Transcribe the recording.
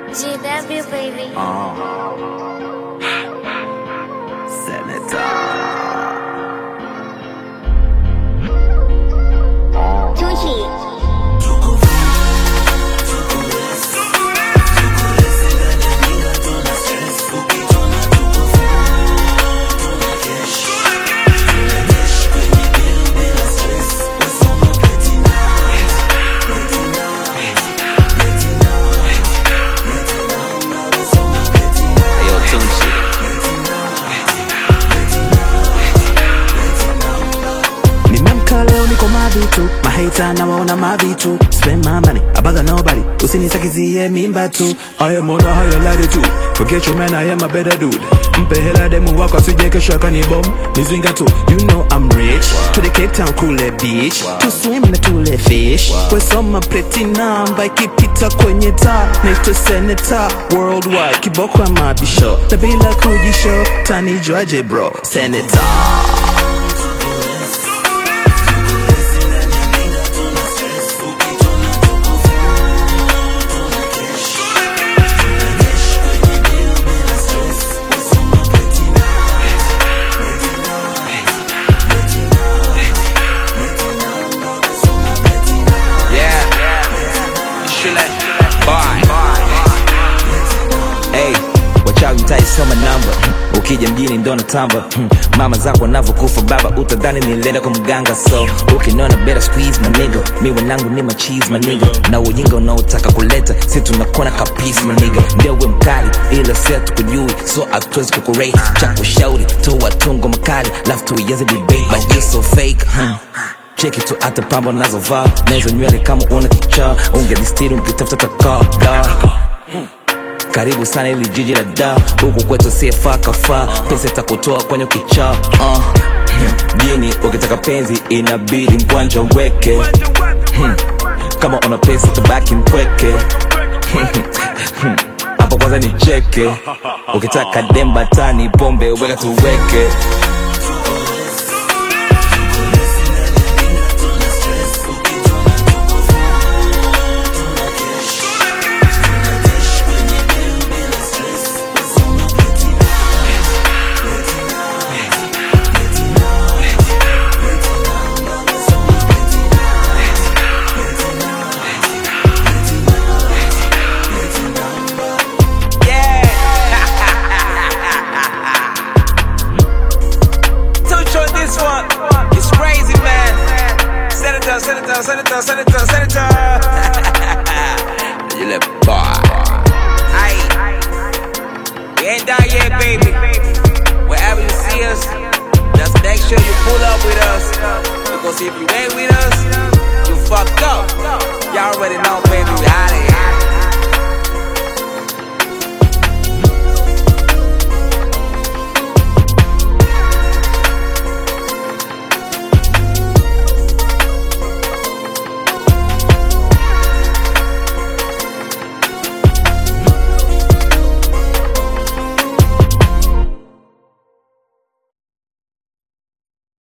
GW baby. Tucci. Yo, Tunchi. Nimemka leo niko mavitu mahita na waona mavitu spend my money abaga nobody usinisakizie mimba tu I am on a higher latitude forget your man I am a better dude mpe hela demu wako asije kesho akanibom mizinga tu you know I'm rich to the Cape Town kule beach to swim na tule fish wesoma pleti namba ikipita kwenye taa naitwa senator worldwide kiboko ya mabisho na bila kujisho tanijuaje bro senator Yeah. Shule. Bye. Hey, wachawi mtaisoma namba ukija mjini ndo natamba Hmm, mama zako wanavyokufa baba utadhani nilienda kwa mganga so ukinona better squeeze maniga mi wanangu ni macheese maniga na ujinga unaotaka kuleta si tunakona kapisi maniga ndio we mkali ila sia tukujui so hatuwezi kukurate cha kushauri toa tungo makali lafu tuianze debate but you so fake hmm. cheki tu hata pambo nazovaa nahizo nywele kama una kichaa ungenistiri ukitafuta takaa karibu sana ili jiji la da huku kwetu siefaa kafaa pesa itakutoa kwenye kichaa uh. jini ukitaka penzi inabidi mkwanja uweke Hmm. kama una pesa tabaki mpweke hapo kwanza ni cheke ukitaka demba tani pombe weka tuweke Touch on this one. It's crazy, man. Senator, senator, senator, senator, senator. you let boy Aye. We ain't done yet, baby. Wherever you see us, just make sure you pull up with us. Because if you ain't with us, you fucked up. Y'all already know, baby. We